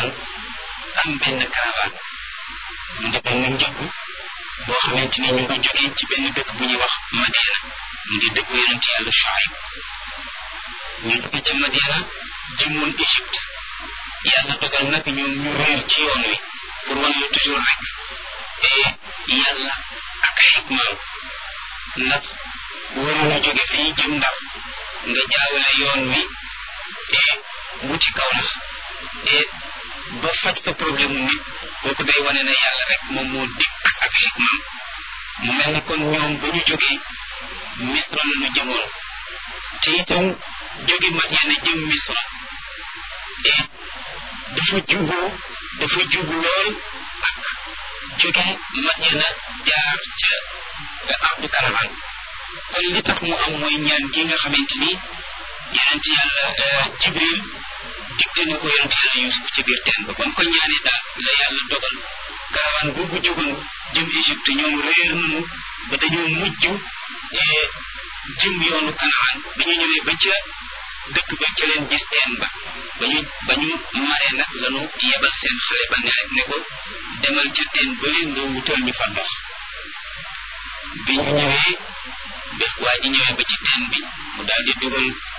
Kanaan am benn caravane mu di benn njëgg boo xamante ni ñu ngi jógee ci benn dëkk bu ñuy wax Madiana mu di dëkk yonent yàlla Shuayb ñu jóge ca Madiana jëmoon Égypte yàlla dogal nag ñoom ñu réer ci yoon wi pour wan la toujours rek yàlla ak ay hikmaam ndax waroon a jóge fii jëm Ndar nga jaawale yoon wi wuti kaw la ba faj fa problème mu nit kooku day wane ne yàlla rek moom moo dikk ak hikmaam mu mel ni kon ñoom ba ñu jógee Misra la ñu jëmoon te itam jóge Madiana jëm Misra dafa juboo dafa jubu lool ak jóge Madiana jaar ca ardu Karaman kon li tax mu am mooy ñaan gi nga xamante ni yonent yàlla Jibril digte na ko yonent yàlla Yuusuf ci biir teen ba ba mu ko ñaanee daal la yàlla dogal karawaan boobu jógoon jëm Égypte ñoom réer nañu ba dañoo mujj jëm yoonu Kanaan ba ñu ñëwee ba ca dëkk ba ca leen gis teen ba ba ñu ba ñu maree nag lanu yebal seen xale ba ne ne ko demal ca teen ba leen nga wutal ñu fa ndox bi ñu ñëwee bés waa ji ñëwee ba ci teen bi mu daal di dugal